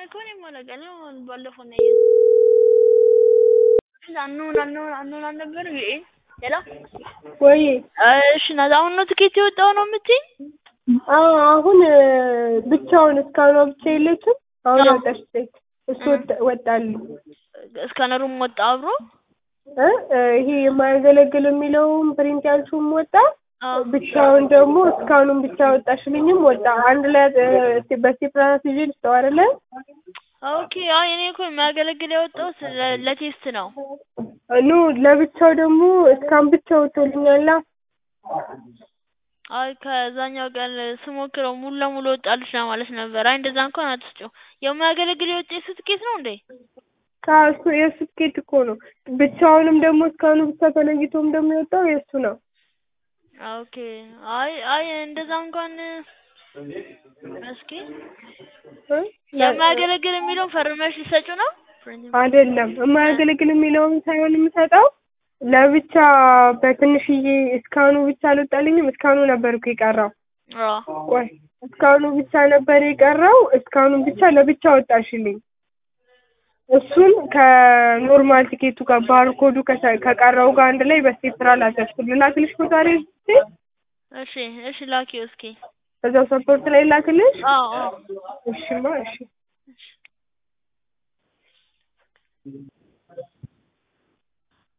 እኮ እኔም አላውቅም። አሁን ባለፈው ነው ያየሁት። አኖን አኖን አኖን አልነበር ይሄ ሄሎ ወይ እሺ ናት። አሁን ነው ትኬት የወጣው ነው የምትይኝ? አዎ አሁን ብቻውን እስካሁን ብቻ የለችም። አሁን አዎ። ወጣች ሴት እሱ ወጣ- ወጣልኝ እስካነሩም ወጣ አብሮ እ ይሄ የማያገለግል የሚለውም ፕሪንት ያልሽውም ወጣ። አዎ። ብቻውን ደግሞ እስካሁንም ብቻ ወጣሽልኝም ወጣ። አንድ ላይ እ በሴፕራስ ይዤ ልስጠው አይደለ? ኦኬ አይ እኔ እኮ የሚያገለግል ያወጣው ስለ- ለቴስት ነው። ኑ ለብቻው ደግሞ እስካሁን ብቻ ወጥቶልኛላ። አይ ከዛኛው ቀን ስሞክረው ሙሉ ለሙሉ ወጣልሽ ለማለት ነበር። አይ እንደዛ እንኳን አትስጪው። የማያገለግል የወጣ የሱ ትኬት ነው እንዴ? ከእሱ የእሱ ትኬት እኮ ነው። ብቻውንም ደግሞ እስካሁኑ ብቻ ተለይቶም ደግሞ የወጣው የእሱ ነው። ኦኬ አይ አይ እንደዛ እንኳን እስኪ እ? የማያገለግል የሚለውን ፈርመሽ ሊሰጩ ነው? አይደለም የማያገለግል የሚለውን ሳይሆን የምሰጠው ለብቻ በትንሽዬ እስካሁኑ ብቻ አልወጣልኝም። እስካሁኑ ነበር እኮ የቀረው። አዎ ቆይ እስካሁኑ ብቻ ነበር የቀረው። እስካሁኑ ብቻ ለብቻ ወጣሽልኝ። እሱን ከኖርማል ቲኬቱ ጋር ባርኮዱ ከተ- ከቀረው ጋር አንድ ላይ በስቴፕራ ላከሽኩ። ልላክልሽ እኮ ዛሬ እሺ እሺ ላኪው እስኪ። እዛው ሰፖርት ላይ ላክልሽ። አዎ አዎ እሺማ እሺ